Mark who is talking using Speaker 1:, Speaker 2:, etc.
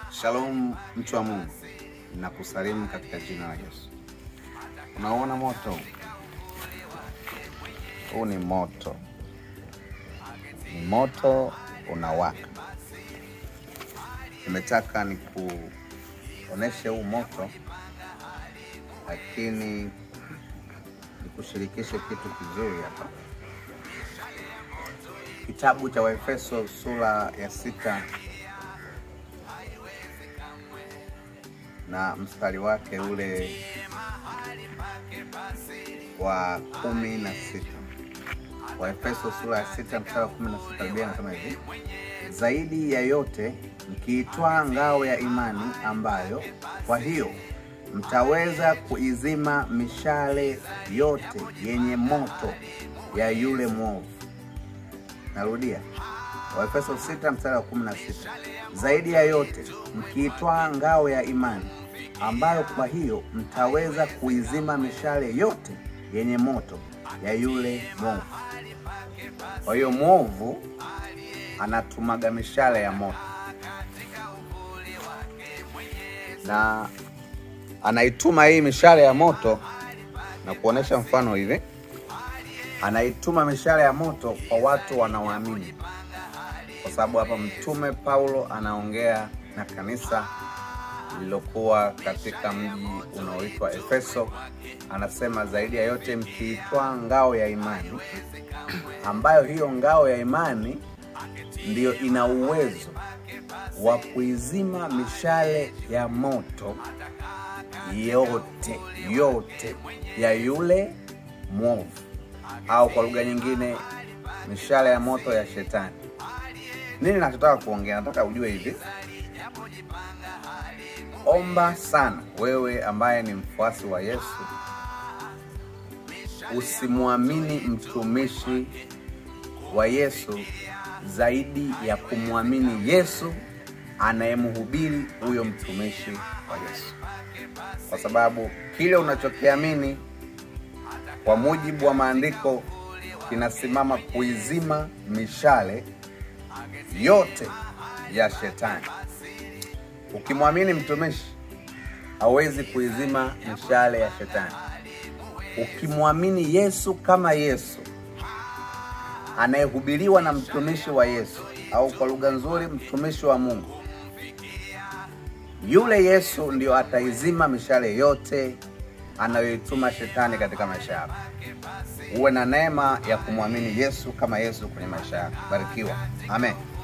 Speaker 1: Shalom mtu wa Mungu, nakusalimu katika jina la Yesu. Unaona moto huu? Huu ni moto, ni moto unawaka. Nimetaka nikuoneshe huu moto, lakini nikushirikishe kitu kizuri hapa. Kitabu cha Waefeso sura ya sita na mstari wake ule wa kumi na sita. Waefeso sura ya sita mstari wa kumi na sita Biblia inasema hivi: zaidi ya yote mkiitwaa ngao ya imani, ambayo kwa hiyo mtaweza kuizima mishale yote yenye moto ya yule mwovu. Narudia, Waefeso 6 mstari wa 16. Zaidi ya yote mkiitwaa ngao ya imani, ambayo kwa hiyo mtaweza kuizima mishale yote yenye moto ya yule mwovu. Kwa hiyo mwovu anatumaga mishale ya moto na anaituma hii mishale ya moto, na kuonesha mfano hivi anaituma mishale ya moto kwa watu wanaoamini, kwa sababu hapa Mtume Paulo anaongea na kanisa lililokuwa katika mji unaoitwa Efeso. Anasema zaidi ya yote mkiitwaa ngao ya imani, ambayo hiyo ngao ya imani ndiyo ina uwezo wa kuizima mishale ya moto yote yote ya yule mwovu au kwa lugha nyingine mishale ya moto ya shetani. Nini nachotaka kuongea? Nataka ujue hivi, omba sana wewe ambaye ni mfuasi wa Yesu, usimwamini mtumishi wa Yesu zaidi ya kumwamini Yesu anayemhubiri huyo mtumishi wa Yesu, kwa sababu kile unachokiamini kwa mujibu wa maandiko kinasimama kuizima mishale yote ya shetani. Ukimwamini mtumishi hawezi kuizima mishale ya shetani. Ukimwamini Yesu kama Yesu anayehubiriwa na mtumishi wa Yesu, au kwa lugha nzuri, mtumishi wa Mungu, yule Yesu ndio ataizima mishale yote anayoituma shetani katika maisha yako. Uwe na neema ya kumwamini Yesu kama Yesu kwenye maisha yako. Barikiwa, amen.